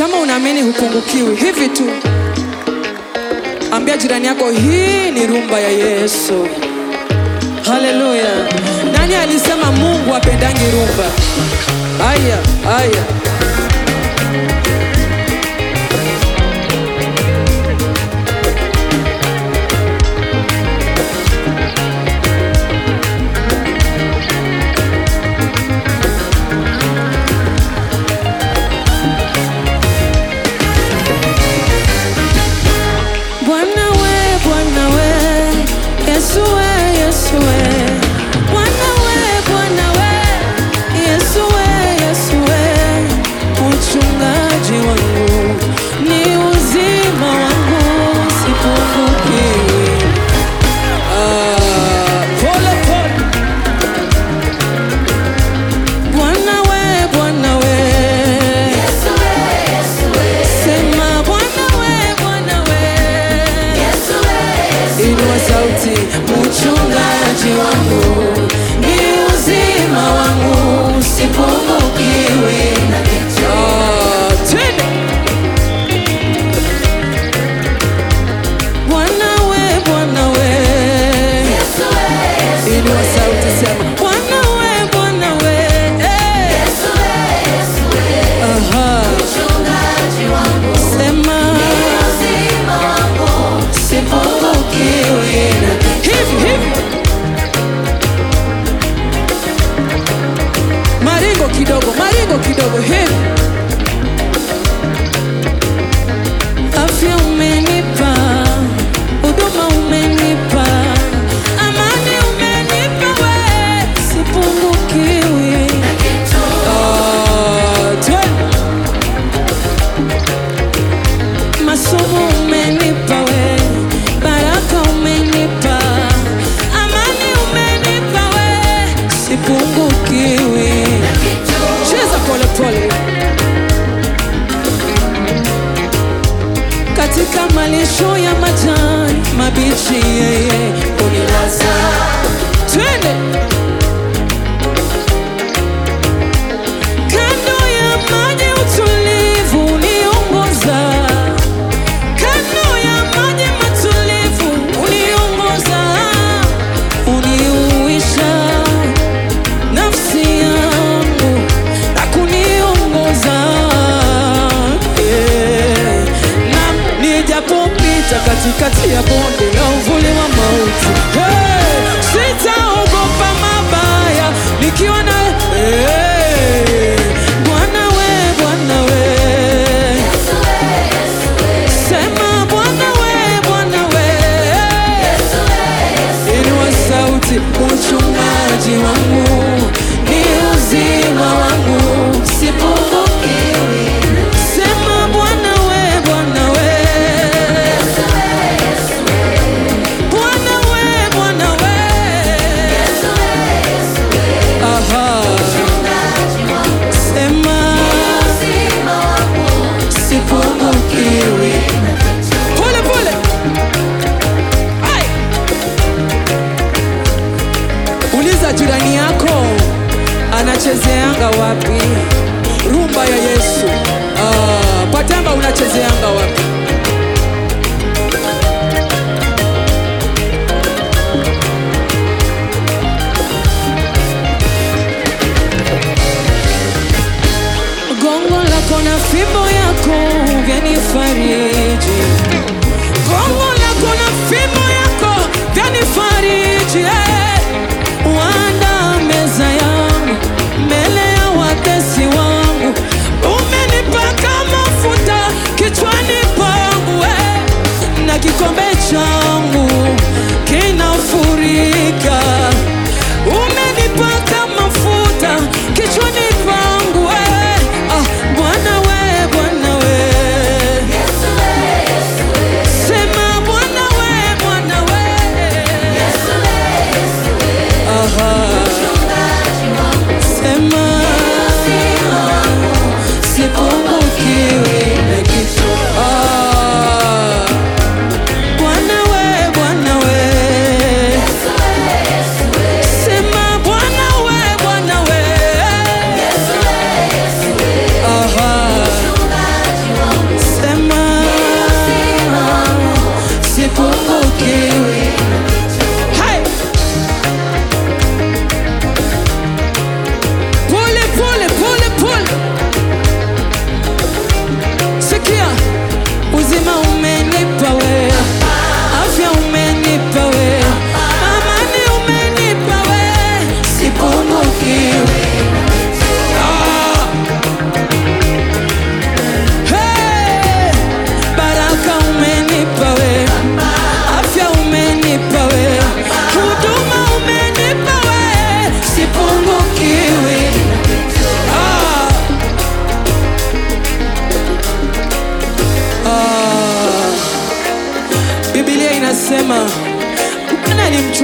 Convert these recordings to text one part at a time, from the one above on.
Kama unaamini hupungukiwi, hivi tu ambia jirani yako, hii ni rumba ya Yesu. Haleluya! Nani alisema Mungu apendangi rumba? Aya, aya. Bwana we, Bwana we, Yesu we, Yesu we. Bwana we, Bwana we, Yesu we, Yesu we. Mchungaji wangu ni uzima wangu, sipungukiwi. Ah, pole pole. Bwana we, Bwana we. Sema Bwana we, Bwana we. Inua sauti, Mchungaji wangu ni uzima wangu, sipungukiwi na kitu. Ah, twende. Bwana we, Bwana we. Inua sauti, sema Bwana we, Bwana we. Eh. aha. Sema sipungukiwi na kitu. Hivi hivi, maringo kidogo, maringo kidogo, hivi Afya umenipa, huduma umenipa, amani umenipa we, sipungukiwi na kitu. Ah, twende. Masomo umenipa we, baraka umenipa, amani umenipa we, sipungukiwi na kitu. Cheza pole pole. Katika malisho ya majani mabichi, yeye unilaza. Twende. Kando ya maji utulivu uniongoza, kando ya maji matulivu uniongoza, uniuisha nafsi yangu na kuniongoza yeah. Na nijapopita katikati ya bonde la uvuli wa mauti hey, sitaogopa mabaya nikiwa na hey, Bwana we, Bwana we Sema Bwana we, Bwana we Inua sauti, mchungaji wangu ni uzima wangu, sipungukiwi. Sema Bwana we, Bwana we Bwana we, Bwana we Aha. Sema sipungukiwi. Pole pole. Ai. Uliza jirani yako anachezeanga wapi rumba ya Yesu. Ah, Patamba unachezeanga wapi? Gongo lako na fimbo yako vyanifariji. Gongo lako na fimbo yako vyanifariji. eh. Waandaa meza yangu mbele ya watesi wangu. Umenipaka mafuta kichwani pangu eh. na kikombe changu kinafurika. Umenipaka mafuta kichwani pangu eh. Ah, Bwana we, Bwana we. Sema Bwana we, Bwana we.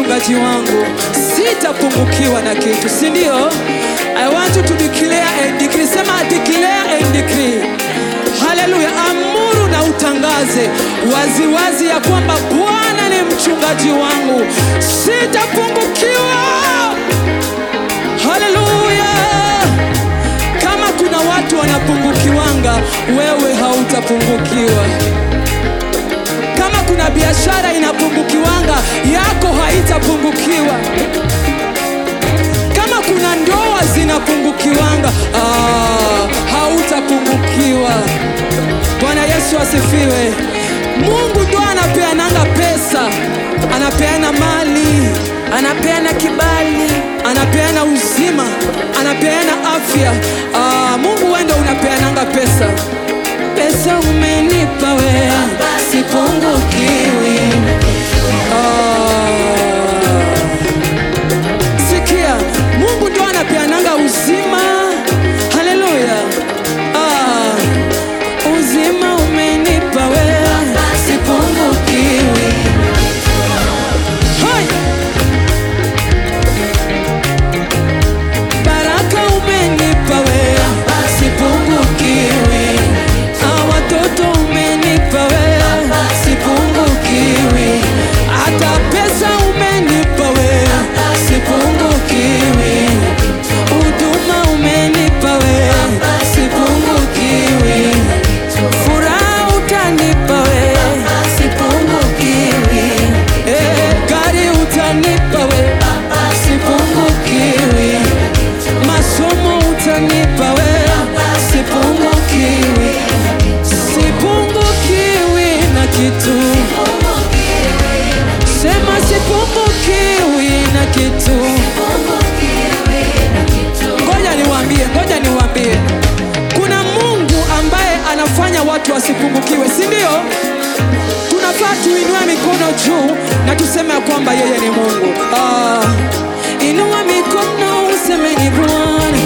mchungaji wangu, sitapungukiwa na kitu, si ndio? I want you to declare and decree. Sema declare and decree. Haleluya, amuru na utangaze waziwazi wazi ya kwamba Bwana ni mchungaji wangu, sitapungukiwa. Haleluya! Kama kuna watu wanapungukiwanga, wewe hautapungukiwa. Kama kuna biashara inapungukiwanga, yako haitapungukiwa. Kama kuna ndoa zinapungukiwanga, ah, hautapungukiwa. Bwana Yesu asifiwe. Mungu ndo anapeananga pesa, anapeana mali, Anapeana kibali. anapeana uzima, anapeana afya. Ah, Mungu wewe ndo unapeananga pesa. Pesa umenipa wewe, sipungukiwi. Ah, sikia, Mungu ndo anapeananga uzima. Haleluya. Ah, Uzima umenipa wewe, sipungukiwi. hai. Baraka umenipa wewe, sipungukiwi. Ah, watoto umenipa wewe, sipungukiwi. Hata pesa umenipa wewe, sipungukiwi. Huduma umenipa wewe, sipungukiwi. Furaha utanipa wewe, sipungukiwi. Eh, gari utanipa wewe, sipungukiwi. Masomo utanipa wewe, sipungukiwi. Sipungukiwi na kitu. Sema sipungukiwi na kitu. Ngoja niwaambie, ngoja niwaambie, kuna Mungu ambaye anafanya watu wasipungukiwe, si ndio? Tunafaa tuinue mikono juu na tuseme ya kwamba yeye ni Mungu. Ah, Inua mikono useme ni Bwana.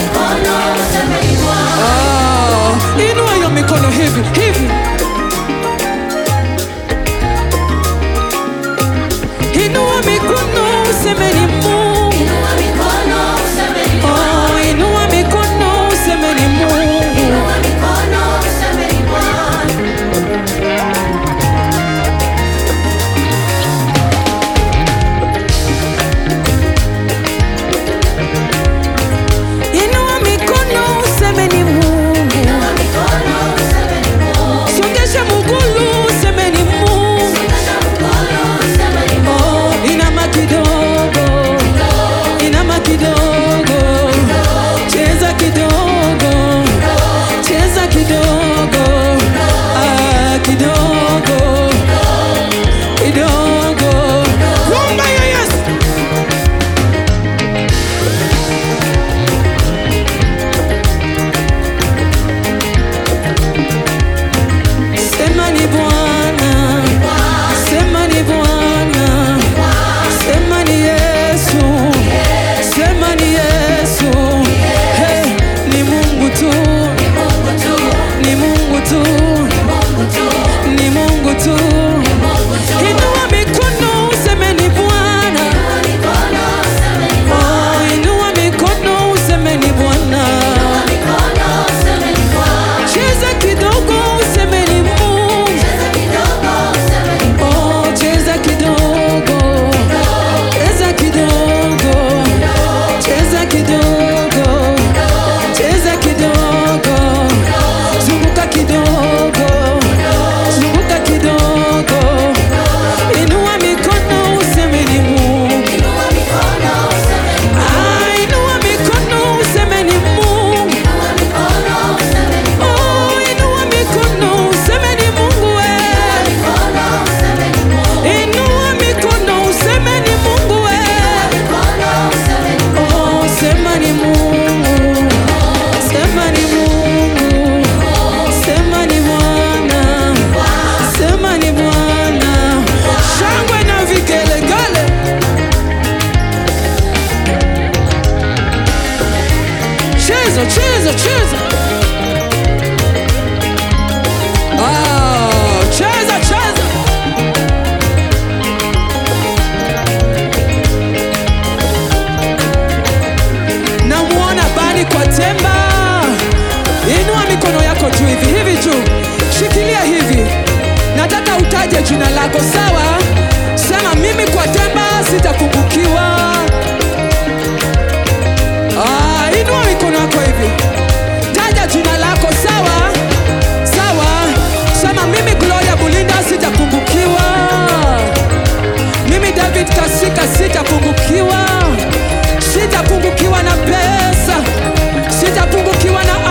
ah, inua hiyo mikono hivi hivi, Inua mikono useme ni Mungu. Oh, inua mikono useme ni Mungu. Inua mikono useme ni Mungu. Songesha mugulu useme ni Mungu. Oh, inama kidogo. Inama kidogo. Cheza kidogo. Cheza kidogo. Ah, kidogo. Kidogo. rumba ya Yesu. Sema ni Bwana. Sema ni Bwana. Sema ni Yesu. Sema ni Yesu. Hey, ni Mungu tu. Ni Mungu tu. Ni Mungu tu. Inua mikono useme ni Bwana. Oh, inua mikono useme ni Bwana. Cheza kidogo useme ni Mungu. Oh, cheza kidogo. Cheza kidogo. Cheza kidogo. Cheza kidogo. Zunguka kidogo. Zunguka kidogo. Inua mikono useme ni Mungu. Ah, inua mikono useme ni Mungu. Oh, inua mikono useme ni Mungu wewe. Inua mikono useme ni Mungu wewe. Oh, sema ni Mungu. Sema ni Mungu. Sema ni Bwana. Sema ni Bwana. Shangwe na vigelegele. Cheza, cheza, cheza. Ah, cheza cheza. litaje jina lako sawa sema mimi kwa temba sitapungukiwa ah, inua mikono yako hivi taja jina lako sawa sawa sema mimi gloria bulinda sitapungukiwa mimi david kasika sitapungukiwa sitapungukiwa na pesa sitapungukiwa na